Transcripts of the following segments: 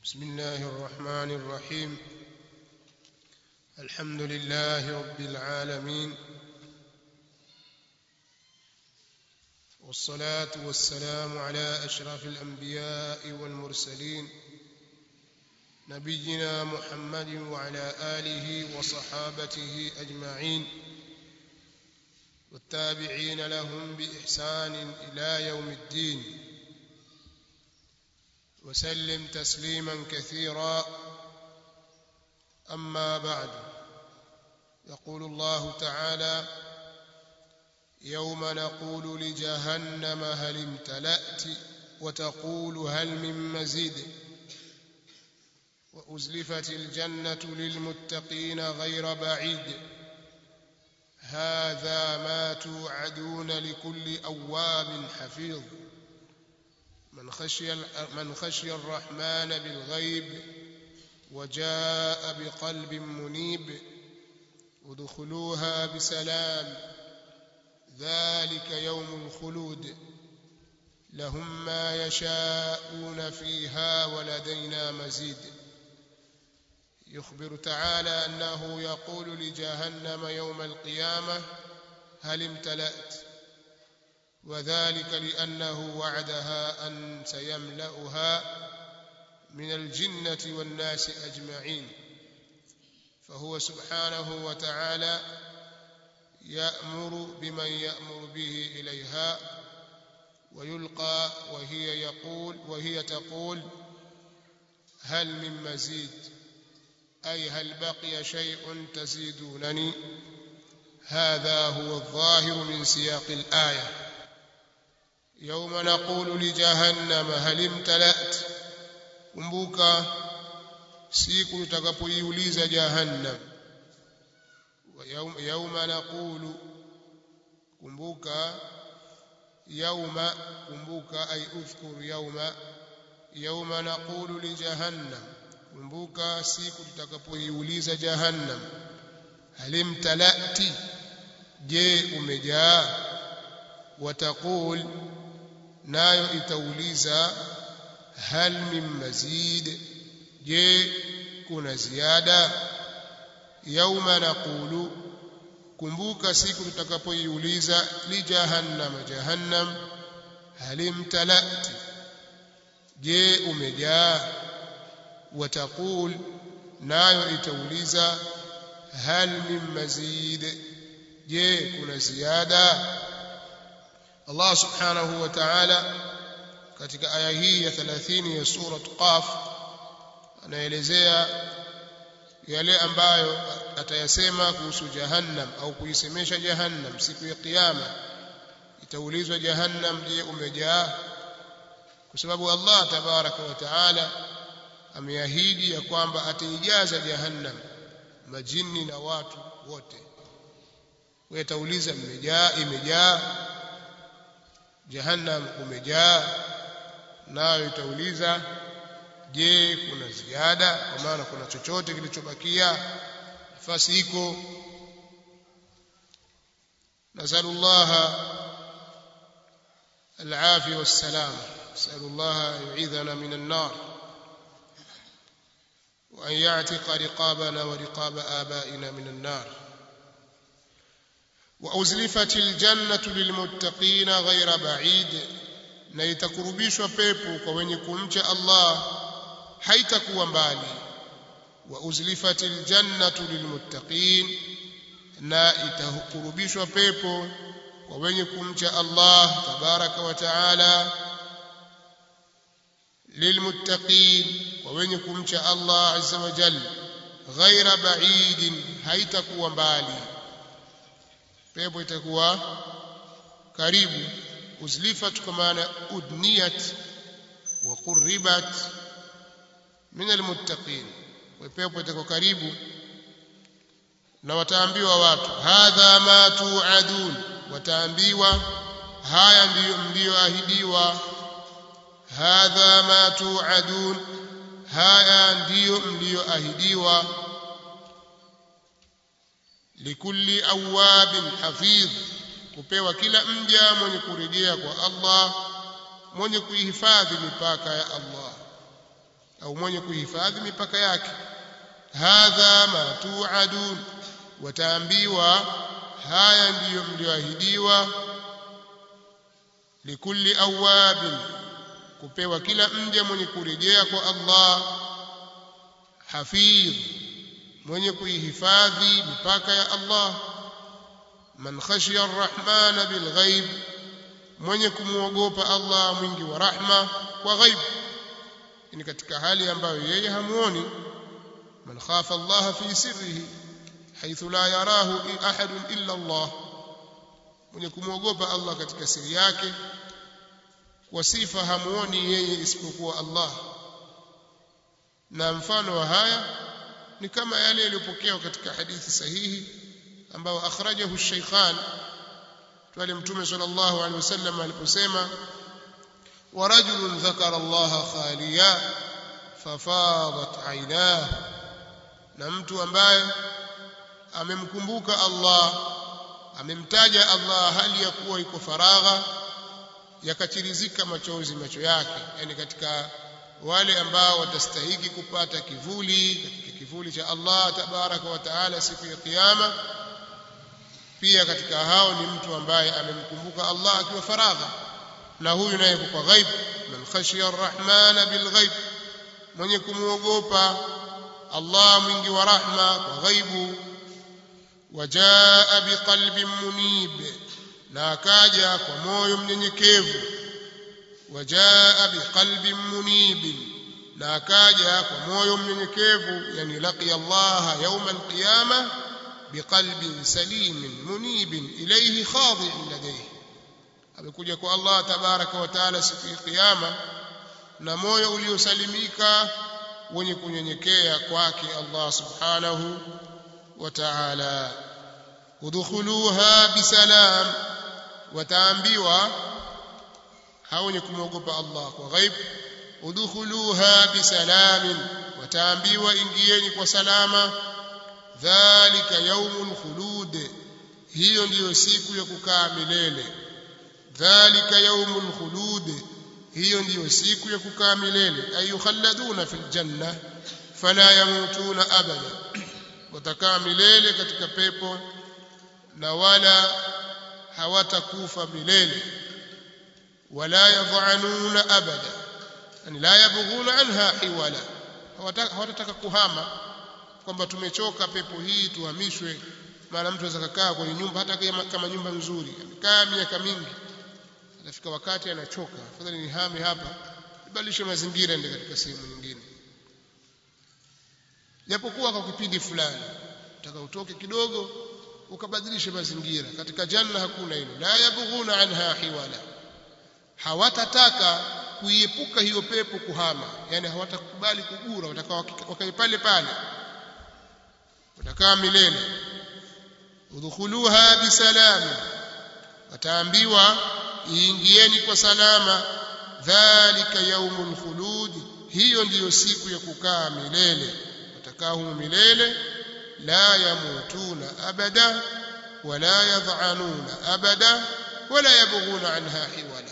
بسم الله الرحمن الرحيم الحمد لله رب العالمين والصلاة والسلام على أشرف الأنبياء والمرسلين نبينا محمد وعلى آله وصحابته أجمعين والتابعين لهم بإحسان إلى يوم الدين وسلم تسليما كثيرا أما بعد يقول الله تعالى يوم نقول لجهنم هل امتلأت وتقول هل من مزيد وأزلفت الجنة للمتقين غير بعيد هذا ما توعدون لكل أواب حفيظ من خشي من خشي الرحمن بالغيب وجاء بقلب منيب ادخلوها بسلام ذلك يوم الخلود لهم ما يشاءون فيها ولدينا مزيد يخبر تعالى أنه يقول لجهنم يوم القيامة هل امتلأت وذلك لأنه وعدها أن سيملأها من الجنة والناس أجمعين فهو سبحانه وتعالى يأمر بمن يأمر به إليها ويلقى وهي يقول وهي تقول هل من مزيد أي هل بقي شيء تزيدونني هذا هو الظاهر من سياق الآية يوم نقول لجهنم هل امتلأت kumbuka siku tutakapoiuliza jahannam yauma naqulu kumbuka yauma kumbuka ay udhkur yauma yauma naqulu li jahannam kumbuka siku tutakapoiuliza jahannam halimtalati je umejaa wataqul nayo itauliza hal min mazid je kuna ziada yauma naqulu kumbuka siku tutakapoiuliza li jahannam jahannam halimtalati je umejaa wataqul nayo itauliza hal min mazid je kuna ziada Allah subhanahu wa ta'ala katika aya hii ya 30 ya sura Qaf anaelezea yale ambayo atayasema kuhusu jahannam au kuisemesha jahannam siku ya kiyama itaulizwa jahannam je umejaa kwa sababu Allah tabaraka wa taala ameahidi ya kwamba ataijaza jahannam majini na watu wote wewe tauliza mmejaa imejaa jahannam umejaa nayo itauliza je kuna ziada kwa maana kuna chochote kilichobakia nafasi iko nasalullah العافية والسلام نسأل الله أن يعيذنا من النار وأن يعتق رقابنا ورقاب آبائنا من النار وأزلفت الجنة للمتقين غير بعيد na itakurubishwa pepo kwa wenye kumcha Allah haitakuwa mbali wa uzlifatil jannatu lilmuttaqin na itakurubishwa pepo kwa wenye kumcha Allah tabaraka wa taala lilmuttaqin kwa wenye kumcha Allah azza wa jalla ghaira ba'idin haitakuwa mbali pepo itakuwa karibu uzlifat kwa maana udniyat wa qurribat min almuttaqin pepo itakuwa karibu na wataambiwa watu hadha ma tuadun wataambiwa haya ndiyo mlioahidiwa hadha ma tuadun haya ndiyo mlioahidiwa likulli awabin hafidh kupewa kila mja mwenye kurejea kwa Allah mwenye kuihifadhi mipaka ya Allah au mwenye kuhifadhi mipaka yake hadha ma tuadun wataambiwa haya ndiyo mlioahidiwa likulli awabin kupewa kila mja mwenye kurejea kwa Allah hafidh mwenye kuihifadhi mipaka ya Allah man khashiya arrahmana bilghaib mwenye kumwogopa Allah mwingi wa rahma kwa ghaib ni katika hali ambayo yeye hamuoni man khafa Allah fi sirrihi haithu la yarahu ahad illa Allah mwenye kumwogopa Allah katika siri yake kwa sifa hamuoni yeye isipokuwa Allah na mfano wa haya ni kama yale yaliyopokewa katika hadithi sahihi ambao akhrajahu ash-shaykhan pale mtume sallallahu alaihi wasallam aliposema ورجل ذكر الله خاليا ففاضت عيناه na mtu ambaye amemkumbuka Allah amemtaja Allah hali ya kuwa iko faragha yakachirizika machozi macho yake yani katika wale ambao watastahiki kupata kivuli katika kivuli cha Allah tabaraka wa taala siku ya kiyama pia katika hao ni mtu ambaye amemkumbuka Allah akiwa faragha na huyu naye kwa ghaib man khashiya arrahmana bilghaib mwenye kumuogopa Allah mwingi wa rahma kwa ghaibu wajaa biqalbin munib na akaja kwa moyo mnyenyekevu wajaa biqalbin munib na akaja kwa moyo mnyenyekevu yani laqiya Allah yawm alqiyama biqalbin salimin munibin ilayhi khadi'in ladayhi amekuja kwa Allah tabaraka wa taala siku ya kiyama na moyo uliosalimika wenye kunyenyekea kwake Allah subhanahu wa ta'ala udkhuluha bisalam wataambiwa hao wenye kumwogopa Allah kwa ghaib udkhuluha bisalamin wataambiwa ingieni kwa salama dhalika yaumul khulud hiyo ndiyo siku ya kukaa milele dhalika yaumul khulud hiyo ndiyo siku ya kukaa milele ayukhalladuna fil janna fala yamutuna abada watakaa milele katika pepo na wala hawatakufa milele wala yadhanuna abada yani la yabghuna anha hiwala hawatataka kuhama kwamba tumechoka pepo hii tuhamishwe maana mtu anaweza kukaa kwenye nyumba hata kama nyumba nzuri amekaa miaka mingi atafika wakati anachoka afadhali nihame hapa nibadilishe mazingira ende katika sehemu nyingine japokuwa kwa kipindi fulani utaka utoke kidogo ukabadilishe mazingira katika janna hakuna hilo la yabghuna anha hiwala hawatataka kuiepuka hiyo pepo kuhama yani hawatakubali kugura watakaa wakae pale pale watakaa milele udkhuluha bisalami wataambiwa iingieni kwa salama dhalika yaumul khulud hiyo ndiyo siku ya kukaa milele watakaa humo milele la yamutuna abada wala yadhanuna abada wala yabghuna anha hiwala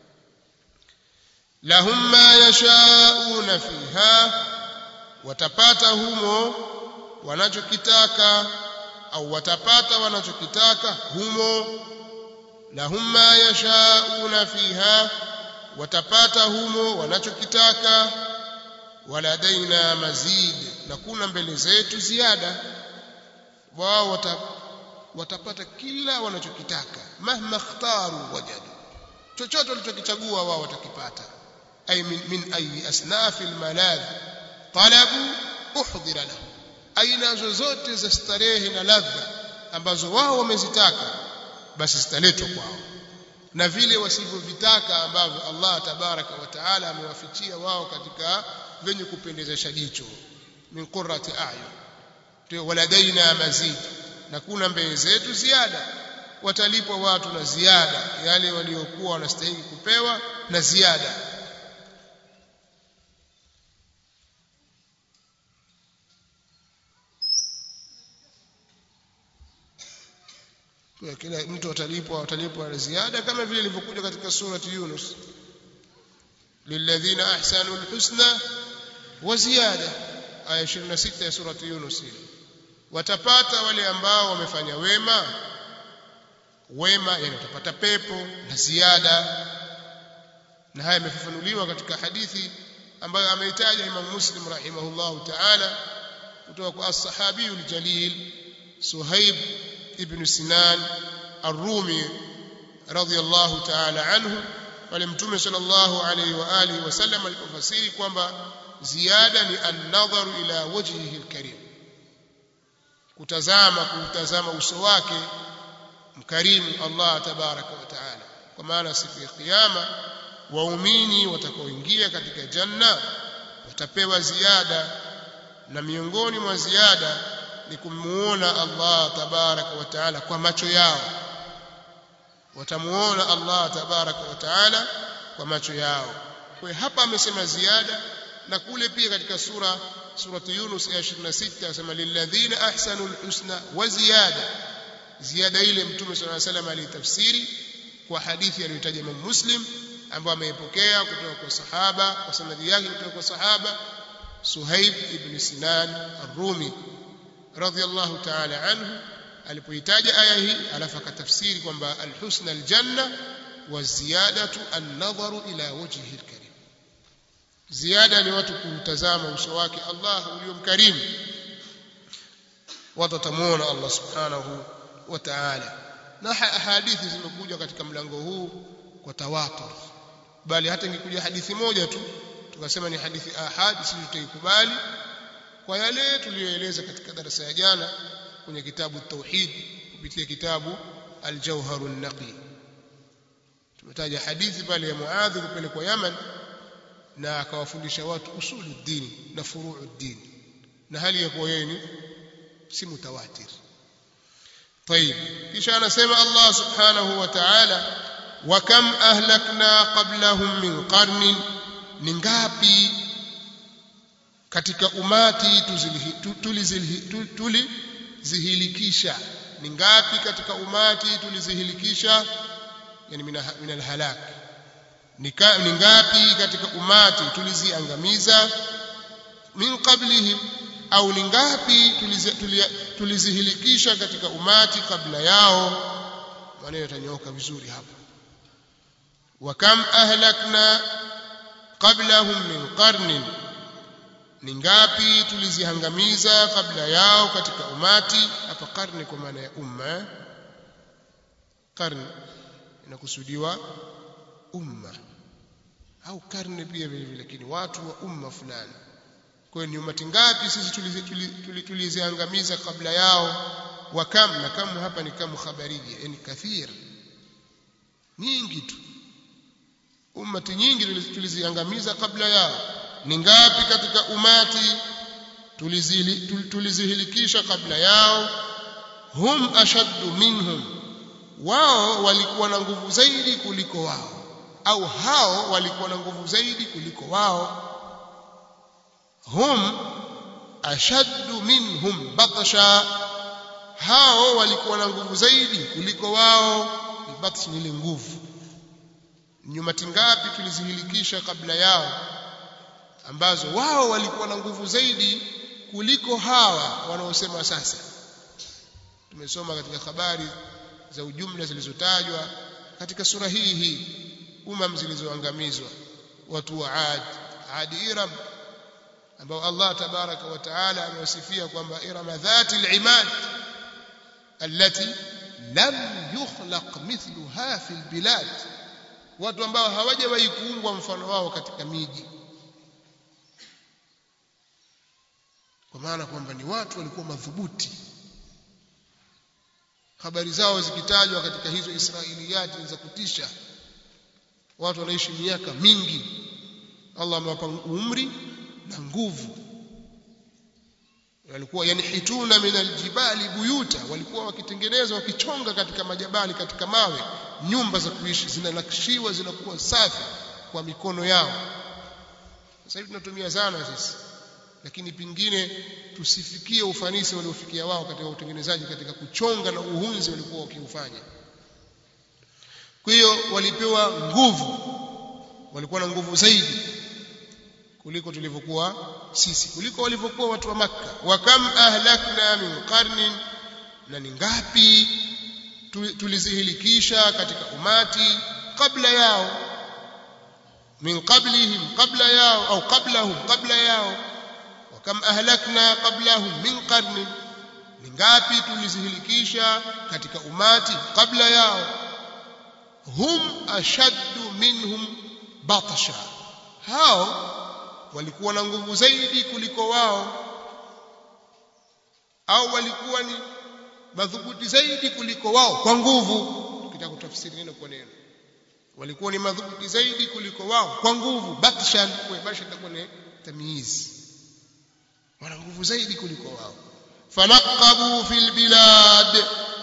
lahum ma yashauna fiha watapata humo wanachokitaka au watapata wanachokitaka humo lahum ma yashauna fiha watapata humo wanachokitaka waladaina mazid na kuna mbele zetu ziada wao wata, watapata kila wanachokitaka mahma ikhtaru wajadu chochote walichokichagua wao watakipata ay min, min ayi asnafi almaladh talabu uhdira lahu aina zozote za starehe na ladha ambazo wao wamezitaka basi zitaletwa kwao na vile wasivyovitaka ambavyo Allah tabaraka wa taala amewafichia wao katika venye kupendezesha jicho min qurrati a'yun ndio waladaina mazid na kuna mbele zetu ziada watalipwa watu na ziada yale waliokuwa wanastahili kupewa na ziada kwa kila mtu atalipwa atalipwa na ziada kama vile ilivyokuja katika surati Yunus lilladhina ahsanu alhusna wa ziyada aya 26 ya surati Yunus watapata wale ambao wamefanya wema wema yani watapata pepo na ziada na haya yamefafanuliwa katika hadithi ambayo ameitaja Imam Muslim rahimahullahu ta'ala kutoka kwa as-sahabi al-jalil Suhaib ibn Sinan ar-Rumi radiyallahu ta'ala anhu pale mtume sallallahu alayhi wa alihi wasallam alipofasiri kwamba ziada ni an-nadharu ila wajhihi al-karim kutazama kutazama uso wake mkarimu Allah tabaraka wa taala kwa maana siku ya kiyama waumini watakaoingia katika janna watapewa ziada na miongoni mwa ziada ni kumuona Allah tabaraka wa taala kwa macho yao watamuona Allah tabaraka wa taala kwa macho yao kwa hapa amesema ziada na kule pia katika sura suratu Yunus aya 26 anasema lilladhina ahsanul husna wa ziyada ziada ile mtume صلى الله عليه وسلم alitafsiri kwa hadithi aliyotaja Imam Muslim ambayo ameipokea kutoka kwa sahaba kwa sanadi yake kutoka kwa sahaba Suhaib ibn Sinan ar-Rumi radiyallahu ta'ala anhu alipoitaja aya hii alafu akatafsiri kwamba al-husna al-janna wa ziyadatu an-nadharu ila wajhihi al-karim ziada ni watu kumtazama uso wake Allah uliomkarimu watu watamuona Allah subhanahu wa ta'ala na hadithi zimekuja katika mlango huu kwa tawatur bali hata ingekuja hadithi moja tu tukasema ni hadithi ahad sisi tutaikubali kwa yale tuliyoeleza katika darasa ya jana kwenye kitabu tauhid kupitia kitabu al-jawharun naqi tumetaja hadithi pale ya Muadh kupelekwa Yaman na akawafundisha watu usulu dini na furuu dini na hali ya kuwa yeye ni si mutawatir طيب kisha anasema Allah subhanahu wa ta'ala wa kam ahlakna qablahum min qarnin ni ngapi katika umati tulizihilikisha ni ngapi katika umati tulizihilikisha yani min alhalak ni ngapi katika umati tuliziangamiza min qablihim au ni ngapi tulizihilikisha katika umati kabla yao maneno yatanyooka vizuri hapa wa kam ahlakna qablahum min qarnin ni ngapi tuliziangamiza kabla yao katika umati hapa karne kwa maana ya umma karne inakusudiwa umma au karne pia vile vile lakini watu wa umma fulani kwa hiyo ni umati ngapi sisi tuliziangamiza kabla yao wa kam na kam hapa ni kam khabarija yani kathir nyingi tu ummati nyingi tuliziangamiza kabla yao ni ngapi katika umati tulizihilikisha kabla yao hum ashaddu minhum wao walikuwa na nguvu zaidi kuliko wao au hao walikuwa na nguvu zaidi kuliko wao hum ashaddu minhum batsha hao walikuwa na nguvu zaidi kuliko wao batsh ni ile nguvu nyumati ngapi tulizihilikisha kabla yao ambazo wao walikuwa na nguvu zaidi kuliko hawa wanaosema sasa tumesoma katika habari za ujumla zilizotajwa katika sura hii hii umam zilizoangamizwa watu wa Ad Ad Iram ambao Allah tabaraka wa taala amewasifia kwamba irama dhati al-imad allati lam yukhlaq mithluha fi al-bilad watu ambao hawajawahi kuumbwa mfano wao katika miji kwa maana kwamba ni watu walikuwa madhubuti habari zao zikitajwa katika hizo israiliyati za kutisha watu wanaishi miaka mingi Allah amewapa umri na nguvu walikuwa yanhituna min aljibali buyuta walikuwa wakitengeneza wakichonga katika majabali katika mawe nyumba za kuishi zinanakshiwa zinakuwa safi kwa mikono yao sasa hivi tunatumia zana sisi lakini pingine tusifikie ufanisi waliofikia wao katika utengenezaji katika kuchonga na uhunzi walikuwa wakiufanya kwa hiyo walipewa nguvu walikuwa na nguvu zaidi kuliko tulivyokuwa sisi kuliko walivyokuwa watu wa makka wa kam ahlakna min qarnin na ni ngapi tulizihilikisha katika umati kabla yao min qablihim qabla yao au qablahum qabla yao wa kam ahlakna qablahum min qarnin ni ngapi tulizihilikisha katika umati kabla yao hum ashaddu minhum batsha hao walikuwa na nguvu zaidi kuliko wao au walikuwa ni madhubuti zaidi kuliko wao kwa nguvu tukitaka kutafsiri neno kwa neno walikuwa ni madhubuti zaidi kuliko wao kwa nguvu batshan kwa basha itakuwa ni tamyiz wana nguvu zaidi kuliko wao fanaqabu fil bilad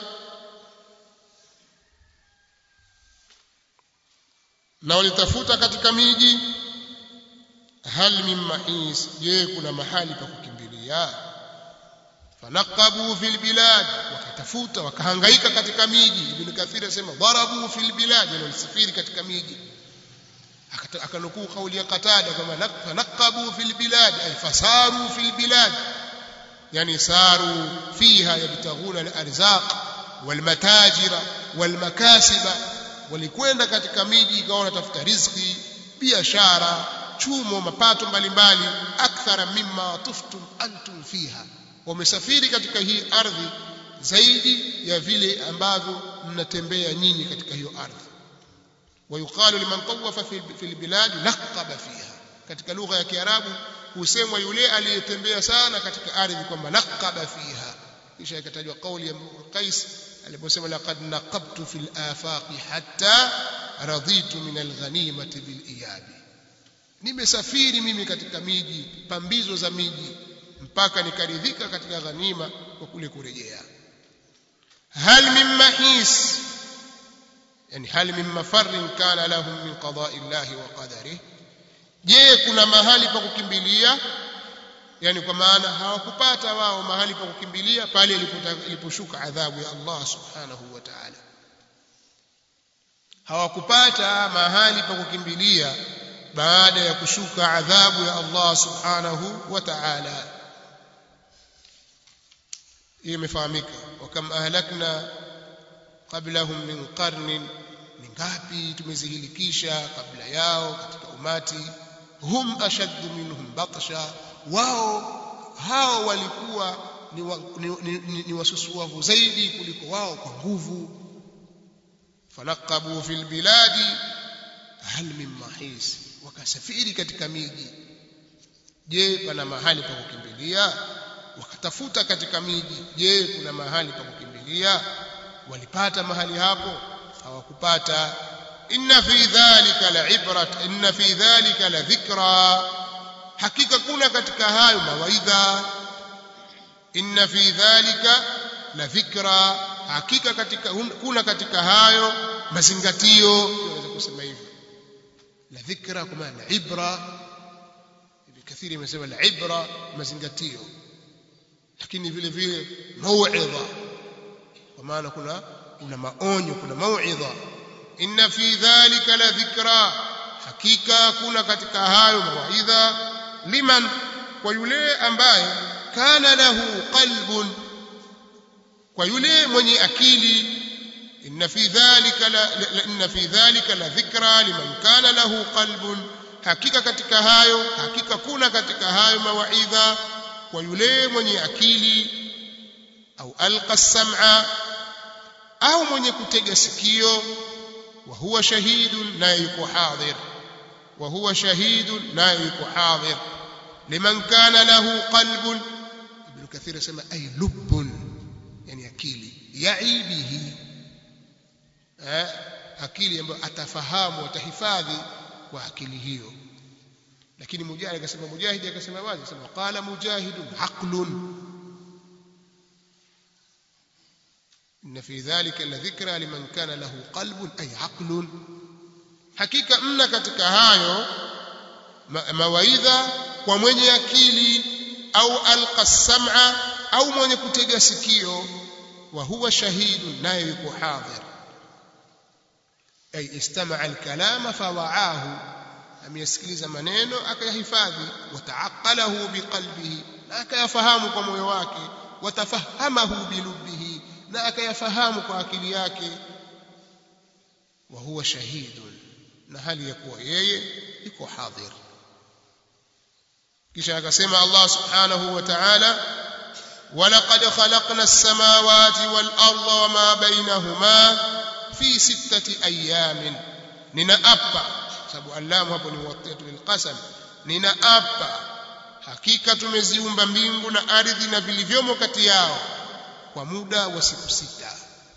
na walitafuta katika miji hal min mahis je kuna mahali pa kukimbilia fanaqabu fil bilad wakatafuta wakahangaika katika miji ibn kathir asema darabu fil bilad walisafiri katika miji akanukuu kauli ya qatada kama fanaqabu fil bilad ay fasaru fil bilad yani saru fiha yabtaghuna al arzaq wal matajira wal makasiba walikwenda katika miji ikawa wanatafuta riziki biashara chumo mapato mbalimbali akthara mimma tuftum antum fiha wamesafiri katika hii ardhi zaidi ya vile ambavyo mnatembea nyinyi katika hiyo ardhi wayuqalu liman tawafa fi albilad naqaba fiha katika lugha ya kiarabu husemwa yule aliyetembea sana katika ardhi kwamba naqaba fiha kisha ikatajwa kauli ya Qais aliposema laqad naqabtu fil afaqi hatta raditu min alghanimati bil iyabi nimesafiri mimi katika miji pambizo za miji mpaka nikaridhika katika ghanima kwa kule kurejea hal min mahis yani hal min mafarrin kana lahum min qada'i llahi wa qadarihi je kuna mahali pa kukimbilia yani kwa maana hawakupata wao mahali pa kukimbilia pale iliposhuka adhabu ya Allah subhanahu wa ta'ala hawakupata mahali pa kukimbilia baada ya kushuka adhabu ya Allah subhanahu wa ta'ala hii imefahamika wakam ahlakna qablahum min qarnin ni ngapi tumezihilikisha kabla yao katika umati hum ashaddu minhum batsha wao hao walikuwa ni, wa, ni, ni, ni, ni wasusuavu zaidi kuliko wao kwa nguvu fanaqabu fil biladi hal min mahis wakasafiri katika miji je pana mahali pa kukimbilia wakatafuta katika miji je kuna mahali pa kukimbilia walipata mahali hapo hawakupata inna fi dhalika la ibrat inna fi dhalika la dhikra hakika kuna katika hayo mawaidha inna fi dhalika la dhikra hakika katika kuna katika hayo mazingatio unaweza kusema hivyo la dhikra kwa maana ibra ibn kathir imesema la ibra mazingatio lakini vile vile mauidha kwa maana kuna kuna maonyo kuna mauidha inna fi dhalika la dhikra hakika kuna katika hayo mawaidha liman kwa yule ambaye kana lahu qalbun kwa yule mwenye akili inna fi dhalika la, la inna fi dhalika la dhikra liman kana lahu qalbun hakika katika hayo hakika kuna katika hayo mawaidha kwa yule mwenye akili au alqa sam'a au mwenye kutega sikio wa huwa shahidun naye yuko hadhir wa huwa shahidun naye yuko hadhir liman kana lahu qalbun ibn kathir asema ay lubbun yani akili yaibihi eh akili ambayo atafahamu atahifadhi kwa akili hiyo lakini mujahid akasema mujahid akasema wazi akasema qala mujahidun aqlun إن في ذلك لذكرى لمن كان له قلب أي عقل hakika mna katika hayo mawaidha kwa mwenye akili au alqa sam'a au mwenye kutega sikio wa huwa shahidun naye yuko hadhir ay istama'a alkalama fawa'ahu ameyasikiliza maneno akayahifadhi wataaqalahu biqalbihi na akayafahamu kwa moyo wake watafahamahu bilubbihi na akayafahamu kwa akili yake wa huwa shahidun na hali ya kuwa yeye iko hadhir kisha akasema Allah subhanahu wa ta'ala ولقد خلقنا السماوات والأرض وما بينهما في ستة أيام ننأبا sababu allamu hapo ni muwattiyatu lilqasam ninaapa hakika tumeziumba mbingu na ardhi na vilivyomo kati yao kwa muda wa siku sita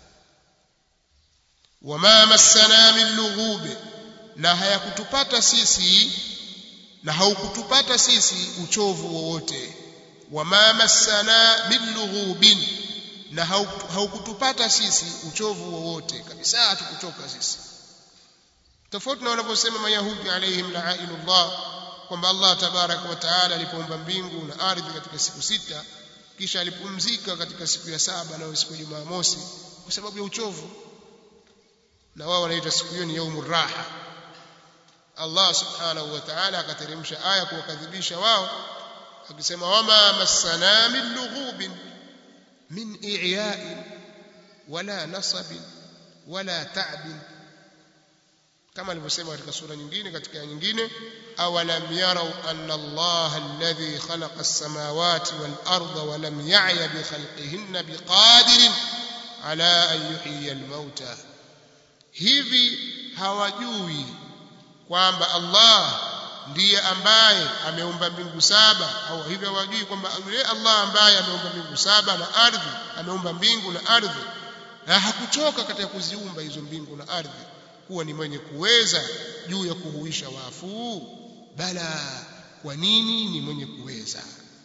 wama massana min lughub na hayakutupata sisi na haukutupata sisi uchovu wowote wama massana min lughubin na haukutupata sisi uchovu wowote kabisa hatukuchoka sisi tofauti na wanavyosema mayahudi alaihim la'inullah kwamba Allah tabaraka wa taala alipoumba mbingu na ardhi katika siku sita kisha alipumzika katika siku ya saba na siku ya Jumamosi kwa sababu ya uchovu na wao wanaita siku hiyo ni yaumur raha Allah subhanahu wa ta'ala akateremsha aya kuwakadhibisha wao akisema wama massana min lughubin min i'ya'in wala nasabin wala ta'bin kama alivyosema katika sura nyingine katika nyingine awalam yarau anna Allah alladhi khalaqa as-samawati wal arda wa lam ya'ya bi khalqihinna biqadirin ala an yuhyiya al-mauta hivi hawajui kwamba Allah ndiye ambaye ameumba mbingu saba au hivi hawajui kwamba yule Allah ambaye ameumba mbingu saba na ardhi ameumba mbingu na ardhi na hakuchoka katika kuziumba hizo mbingu na ardhi kuwa ni mwenye kuweza juu ya kuhuisha wafu bala kwa nini ni mwenye kuweza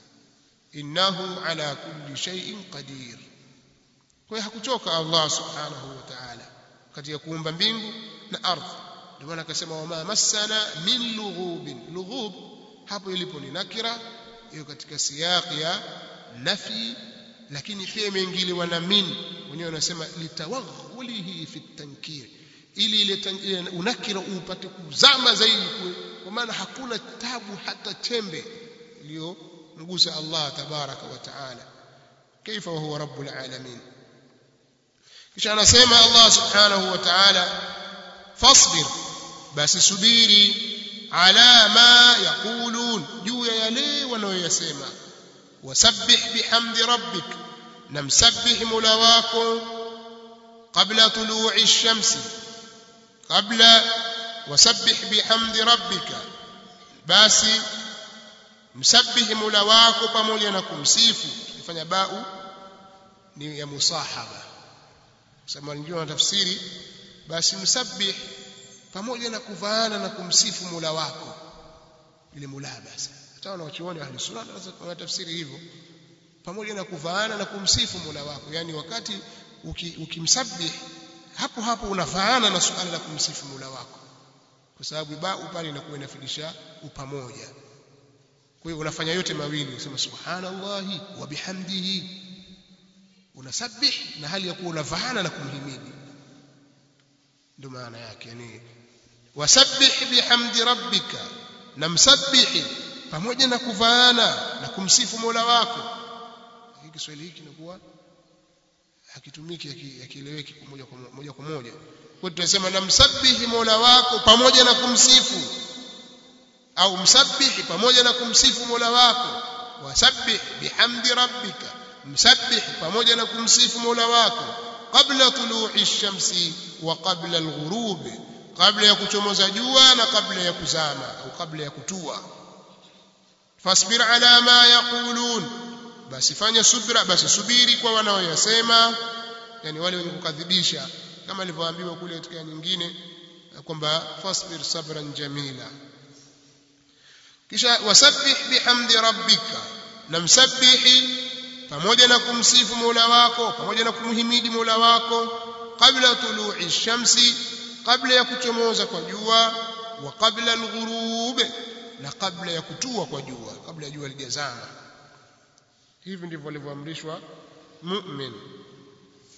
innahu ala kulli shay'in qadir kwa hakuchoka Allah subhanahu wa ta'ala katika kuumba mbingu na ardhi ndio maana akasema wama massana min lughubin lughub hapo ilipo ni nakira hiyo katika siyaqi ya nafi lakini pia imeingiliwa na min wenyewe wanasema litawaghulihi fi tankir ili ile unakira upate kuzama zaidi kwa maana hakuna tabu hata chembe iliyomgusa Allah tabaraka wa taala kaifa wa huwa rabbul alamin kisha anasema Allah subhanahu wa ta'ala fasbir basi subiri ala ma yaqulun juu ya yale wanayoyasema wasabbih bihamdi rabbik namsabbih mola wako qabla tulu'i ash-shamsi qabla wasabbih bihamdi rabbika basi msabbih mola wako pamoja na kumsifu tukifanya bau ni ya musahaba sema wengine wana tafsiri basi msabbih pamoja na kuvaana na kumsifu Mola wako ile mulabasa hata wanachuoni ahli sunna wanatafsiri hivyo pamoja na kuvaana na kumsifu Mola wako yani wakati ukimsabbih uki hapo hapo unafaana na suala la kumsifu Mola wako kwa sababu bau pale inakuwa inafidisha upamoja kwa hiyo unafanya yote mawili unasema subhanallahi wa bihamdihi unasabbih na hali ya kuwa unafaana na kumhimidi ndio maana yake yani wasabbih bihamdi rabbika na msabbihi pamoja na kuvaana na kumsifu Mola wako hiki Kiswahili hiki kinakuwa hakitumiki hakieleweki moja kwa moja kwa moja kwa tunasema na msabbihi Mola wako pamoja na kumsifu au msabbihi pamoja na kumsifu Mola wako wasabbih bihamdi rabbika msabbih pamoja na kumsifu Mola wako qabla tulu'i ash-shamsi wa qabla al-ghurub kabla ya kuchomoza jua na kabla ya kuzama au kabla ya kutua fasbir ala ma yaqulun basi fanya subra basi subiri kwa wanaoyasema yani wale wenye kukadhibisha kama alivyoambiwa kule katika nyingine kwamba fasbir sabran jamila kisha wasabbih bihamdi rabbika na msabbihi pamoja na kumsifu Mola wako pamoja na kumhimidi Mola wako kabla tulu'i shamsi kabla ya kuchomoza kwa jua wa kabla al-ghurub na kabla ya kutua kwa jua kabla ya jua lijazama hivi ndivyo alivyoamrishwa mu'min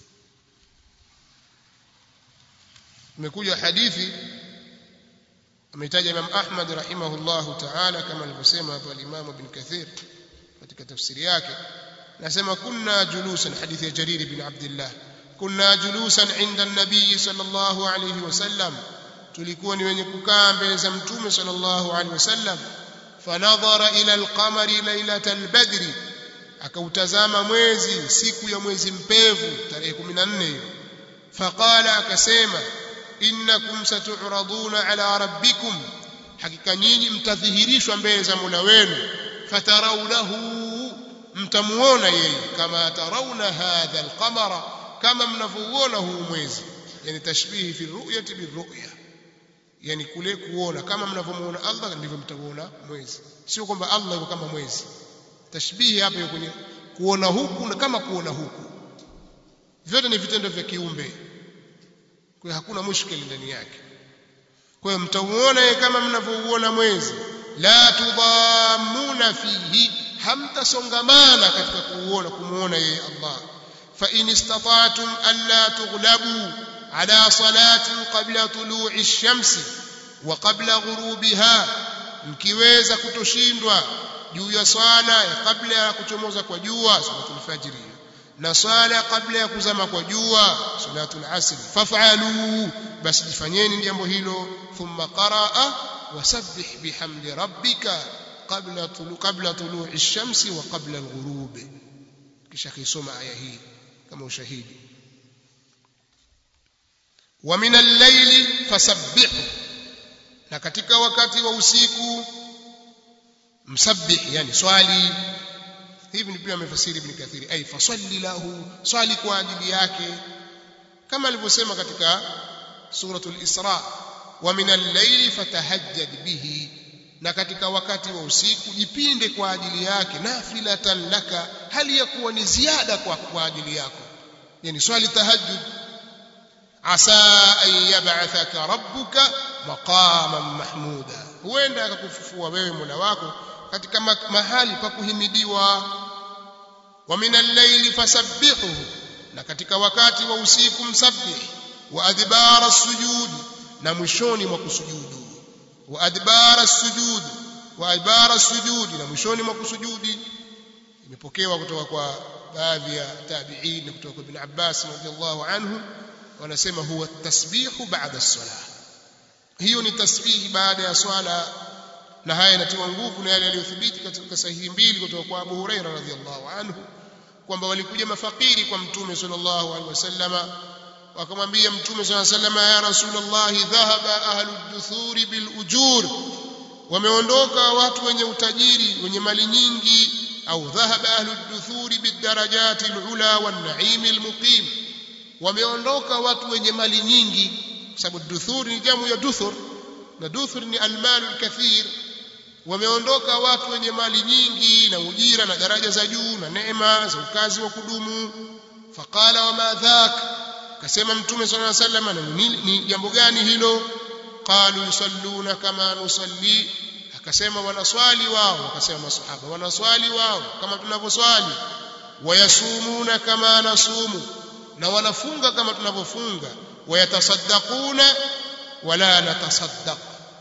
imekuja hadithi ametaja Imam Ahmad rahimahullahu ta'ala kama alivyosema hapo al-Imam Ibn Kathir katika tafsiri yake nasema kunna julusan hadithi ya Jarir ibn Abdullah kunna julusan inda an-nabiy sallallahu alayhi wasallam tulikuwa ni wenye kukaa mbele za mtume sallallahu alayhi wasallam fanadhara ila al-qamari lailatal badri akautazama mwezi siku ya mwezi mpevu tarehe 14 hiyo faqala akasema innakum satu'raduna ala rabbikum hakika nyinyi mtadhihirishwa mbele za Mola wenu fatarawnahu mtamuona yeye kama tarawna hadha alqamara kama mnavyoona huu mwezi yani tashbihi fi ru'yati birru'ya yani kule kuona kama mnavyomuona Allah ndivyo mtamuona mwezi sio kwamba Allah yuko kama mwezi tashbihi hapa yuko kwenye kuona huku na kama kuona huku vyote ni vitendo vya kiumbe kwa hakuna mushkili ndani yake kwa hiyo mtauona yeye kama mnavyouona mwezi la tudhammuna fihi hamtasongamana katika kuuona kumuona yeye Allah fa in istata'tum alla tughlabu ala salatin qabla tulu'i ash-shamsi wa qabla ghurubiha mkiweza kutoshindwa juu ya swala ya kabla ya kuchomoza kwa jua salatul fajr na swala kabla ya kuzama kwa jua salatul asr faf'alu basi jifanyeni jambo hilo thumma qaraa wasabbih bihamdi rabbika qabla tulu qabla tulu'i ash-shamsi wa qabla al-ghurub kisha kisoma aya hii kama ushahidi wa min al-layli fasabbihu na katika wakati wa usiku msabbih yani swali hivi ni pia amefasiri ibn kathiri ay fasalli lahu swali kwa ajili yake kama alivyosema katika suratul isra wa min al-layli fatahajjad bihi na katika wakati wa usiku jipinde kwa ajili yake nafilatan laka hali ya kuwa ni ziada kwa, kwa ajili yako yani swali tahajjud asa an yab'athaka rabbuka maqaman mahmuda huenda akakufufua wewe Mola wako katika mahali pa kuhimidiwa wa minal layli fasabbihuhu na katika wakati wa usiku msabbih wa adbara sujud na mwishoni mwa kusujudu wa adbara sujud wa adbara sujud na mwishoni mwa kusujudi imepokewa kutoka kwa baadhi ya tabi'in kutoka kwa ibn Abbas radhiallahu anhu wanasema huwa tasbihu ba'da as-salah hiyo ni tasbihi baada ya swala na haya yanatiwa nguvu na yale yaliyothibiti katika sahihi mbili kutoka kwa Abu Huraira radhiallahu anhu kwamba walikuja mafakiri kwa mtume sallallahu alaihi wasallama wakamwambia mtume sallallahu alaihi wasallama ya rasulullah dhahaba ahlu duthuri bil ujur wameondoka watu wenye utajiri wenye mali nyingi au dhahaba ahlu duthuri bid darajati al ula wan na'im al muqim wameondoka watu wenye mali nyingi kwa sababu duthur ni jamu ya duthur na duthur ni almalu kathir wameondoka watu wenye mali nyingi na ujira na daraja za juu na neema za ukazi wa kudumu faqala wama dhak kasema mtume sallallahu alaihi wasallam ni, ni jambo gani hilo qalu yusalluna kama nusalli akasema wanaswali wao akasema masahaba wanaswali wao kama tunavyoswali wayasumuna kama nasumu na wanafunga kama tunavyofunga wayatasaddaquna wala natasaddaq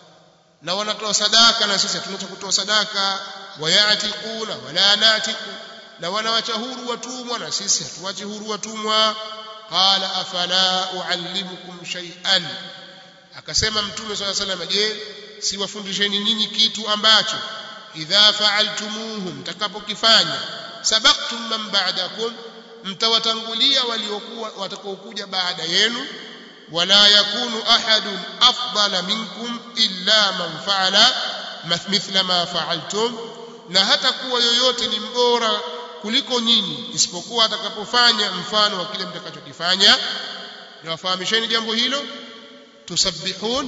na wanatoa sadaka na sisi tunacho kutoa sadaka wayatiquna wala natiqu na wanawacha huru watumwa na sisi hatuwachi huru watumwa qala afala uallimukum shay'an akasema mtume swalla sallam je siwafundisheni nyinyi kitu ambacho idha fa'altumuhu mtakapokifanya sabaqtum man ba'dakum mtawatangulia waliokuwa watakaokuja baada yenu wala yakunu ahadun afdala minkum illa man fa'ala mithla ma fa'altum na hata kuwa yoyote ni mbora kuliko nyinyi isipokuwa atakapofanya mfano wa kile mtakachokifanya niwafahamisheni jambo hilo tusabbihun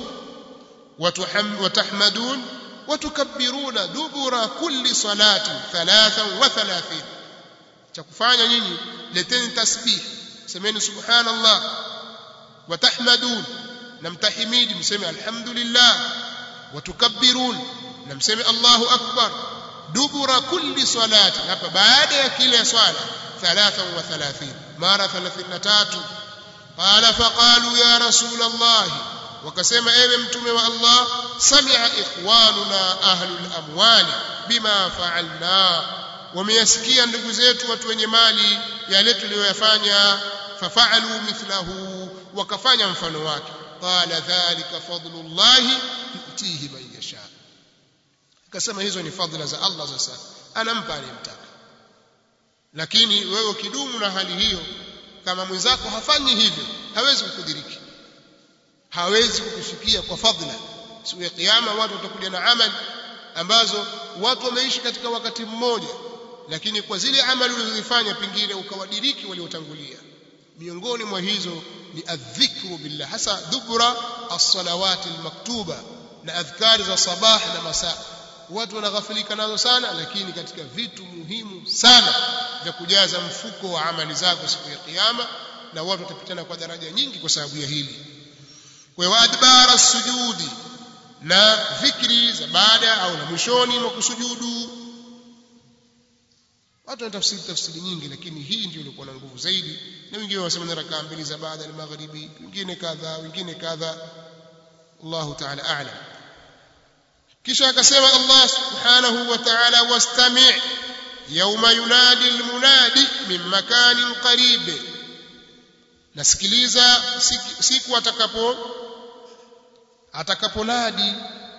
watahmadun watukabbiruna dubura kulli salati thalathan wa thalathin cha kufanya nyinyi leteni tasbih semeni subhanallah watahmadun na mtahimidi mseme alhamdulillah watukabbirun na mseme Allahu akbar dubura kulli salati hapa baada ya kila swala 33 mara 33 qala faqalu ya rasul Allah wakasema ewe mtume wa Allah sami'a ikhwanuna ahlul amwali bima fa'alna wameyasikia ndugu zetu watu wenye mali yale tuliyoyafanya fafa'alu mithlahu wakafanya mfano wake qala dhalika fadlullahi yutihi man yasha akasema hizo ni fadhila za Allah sasa anampa anayemtaka lakini wewe kidumu na hali hiyo kama mwenzako hafanyi hivyo hawezi kukudiriki hawezi kukufikia kwa fadhila siku ya kiyama watu watakuja na amali ambazo watu wameishi katika wakati mmoja lakini kwa zile amali ulizozifanya pengine ukawadiriki waliotangulia miongoni mwa hizo ni adhikru billah hasa dhubra as-salawati al-maktuba na adhkari za sabah na masaa watu wanaghafilika nazo sana lakini katika vitu muhimu sana vya kujaza mfuko wa amali zako siku ya kiyama na watu watapitana kwa daraja nyingi kwa sababu ya hili kwa adbara sujudi na dhikri za baada au na mwishoni mwa kusujudu watu wanatafsiri tafsiri nyingi lakini hii ndio ilikuwa na nguvu zaidi na wengine wanasema ni rakaa mbili za baada ya magharibi wengine kadha wengine kadha Allahu ta'ala a'lam kisha akasema Allah subhanahu wa ta'ala wastami' yawma yunadi almunadi min makanin qarib nasikiliza siku, siku atakapo atakaponadi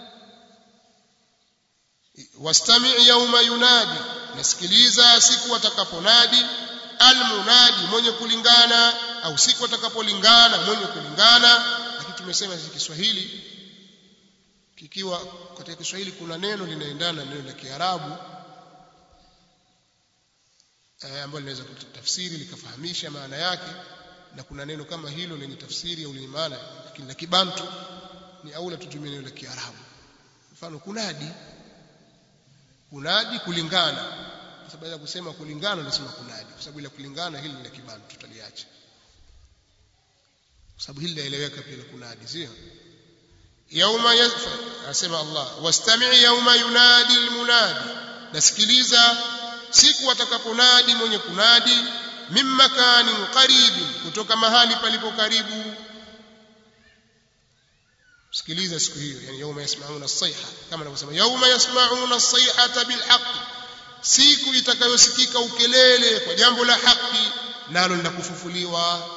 wastami' yawma yunadi nasikiliza siku atakaponadi almunadi mwenye kulingana au siku atakapolingana mwenye kulingana lakini tumesema si Kiswahili kikiwa katika Kiswahili kuna neno linaendana na neno la Kiarabu eh, ambalo linaweza kutafsiri likafahamisha maana yake na kuna neno kama hilo lenye tafsiri au lenye maana lakini la Kibantu ni aula tutumie neno la Kiarabu mfano kunadi kunadi kulingana kwa sababu ya kusema kulingana nasema kunadi kwa sababu ile kulingana hili ni la Kibantu tutaliacha kwa sababu hili laeleweka pia la kunadi sio yauma asema Allah wastami' yauma yunadi almunadi nasikiliza siku atakaponadi mwenye kunadi min makanin qaribi kutoka mahali palipo karibu sikiliza siku hiyo yani yauma yasma'una as-sayha kama anavyosema yauma yasma'una as-sayhata bilhaq siku itakayosikika ukelele kwa jambo la haki nalo linakufufuliwa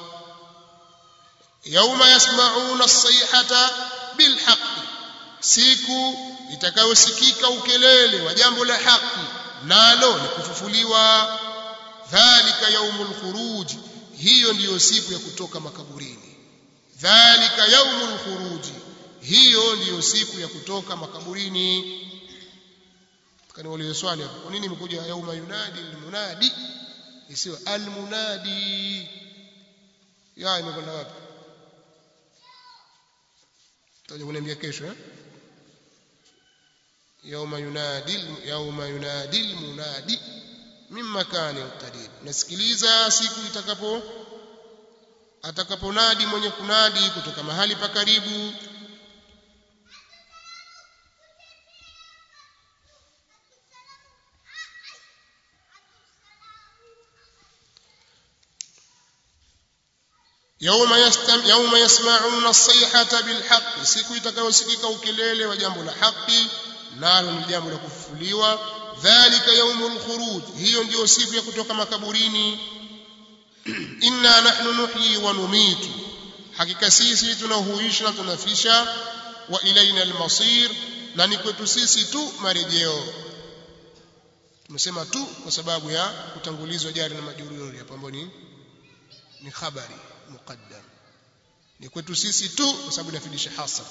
yauma yasma'una as-sayhata bilhaq siku itakayosikika ukelele wa jambo la haki nalo ni kufufuliwa dhalika yaumul khuruj hiyo ndiyo siku ya kutoka makaburini dhalika yaumul khuruj hiyo ndiyo siku ya kutoka makaburini kaniulize swali hapo kwa nini imekuja yauma yunadi almunadi isiyo almunadi ya imekwenda wapi tutaje kuniambia kesho eh yauma yunadi yauma yunadi almunadi min makani qarib nasikiliza siku itakapo atakaponadi mwenye kunadi kutoka mahali pa karibu يوم يستم يوم يسمعون الصيحة بالحق siku itakayosikika ukelele wa jambo la haki nalo ni jambo la kufufuliwa dhalika yaumul khuruj hiyo ndiyo siku ya kutoka makaburini inna nahnu nuhyi wa numitu hakika sisi tunahuisha na tunafisha wa ilaina almasir na ni kwetu sisi tu marejeo tumesema tu kwa sababu ya kutangulizwa jari na majururi hapo ambapo ni ni khabari muqaddam ni kwetu sisi tu kwa sababu inafidisha hasa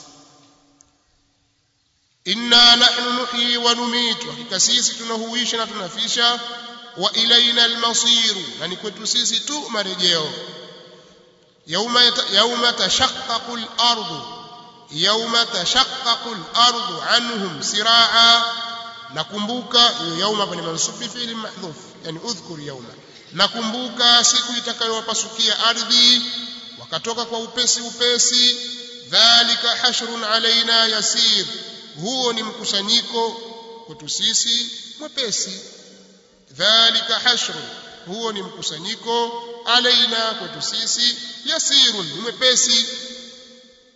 inna nahnu nuhyi wa numitu hakika sisi tunahuisha na tunafisha wa ilaina almasir na ni kwetu sisi tu marejeo yauma yauma tashaqqaqu al-ardu yauma tashaqqaqu al-ardu anhum siraa nakumbuka yauma ni mansubi fi'li mahdhuf yani udhkur yauma nakumbuka siku itakayowapasukia ardhi wakatoka kwa upesi upesi dhalika hashrun alaina yasir huo ni mkusanyiko kwetu sisi mwepesi dhalika hashrun huo ni mkusanyiko alaina kwetu sisi yasirun ni mwepesi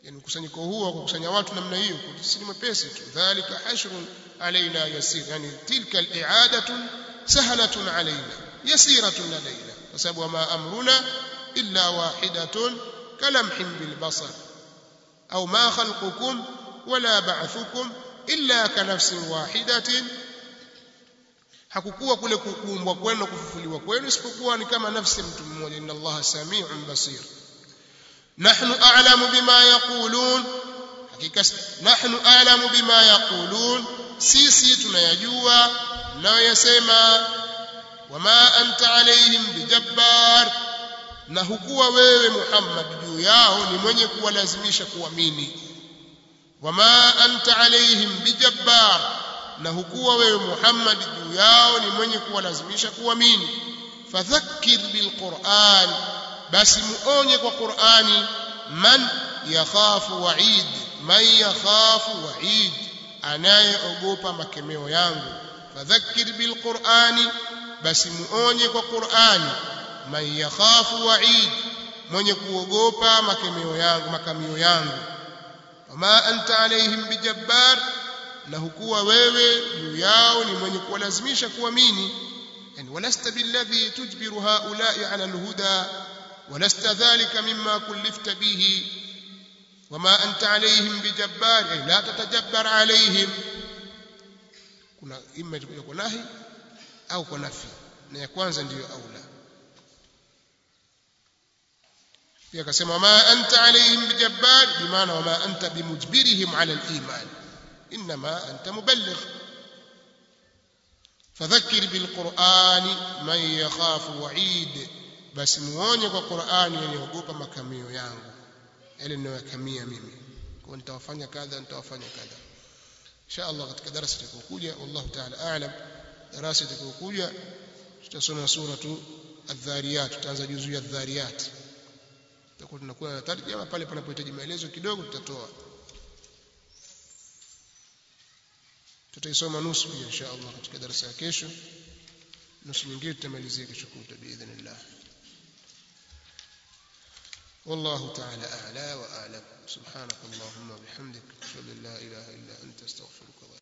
yani mkusanyiko huo wa kukusanya watu namna hiyo si mwepesi tu dhalika hashrun alaina yasir yani tilka al-i'adatu sahlatun alaina yasiratun alaina kwa sababu wama amruna illa wahidatun kalamhin bil basar au ma khalqukum wala ba'thukum illa kanafsin wahidatin hakukuwa kule kuumbwa kwenu kufufuliwa kwenu isipokuwa ni kama nafsi mtu mmoja inna allaha samiun basir nahnu a'lamu bima yaqulun hakika nahnu a'lamu bima yaqulun sisi tunayajua mnayoyasema wama anta alaihim bijabbar na hukuwa wewe Muhammad juu yao ni mwenye kuwalazimisha kuamini wama anta alaihim bijabbar na hukuwa wewe Muhammad juu yao ni mwenye kuwalazimisha kuamini fadhakkir bilquran basi muonye kwa Qur'ani man yakhafu wa'id man yakhafu wa'id anayeogopa makemeo yangu fadhakkir bilqur'ani basi muonye kwa Qur'ani man yakhafu wa'id mwenye kuogopa makemeo yangu makamio yangu wama anta alaihim bijabbar na hukuwa wewe juu yao ni mwenye kuwalazimisha kuamini yani walasta billadhi tujbiru haula'i ala alhuda ولست ذلك مما كلفت به وما أنت عليهم بجبار أي لا تتجبر عليهم kuna ima itakuja kwa nahi au kwa nafi na ya kwanza ndiyo aula pia akasema ma anta alayhim bijabbar bimaana wama anta bimujbirihim ala aliman inma anta muballigh fadhakkir bilqur'ani man yakhafu wa'id basi muonye kwa Qur'ani yenyeogopa makamio yangu yale ninayoyakamia mimi kwa nitawafanya kadha nitawafanya kadha insha Allah katika darasa litakayokuja wallahu ta'ala a'lam darasa litakayokuja tutasoma suratu adh-dhariyat tutaanza juzu ya adh-dhariyat tutakuwa tunakuwa na tarjama pale panapohitaji maelezo kidogo tutatoa tutaisoma nusu pia insha Allah katika darasa ya kesho nusu nyingine tutamalizia kesho kutwa biidhnillah والله تعالى أعلى وأعلم سبحانك اللهم وبحمدك أشهد أن لا إله إلا أنت أستغفرك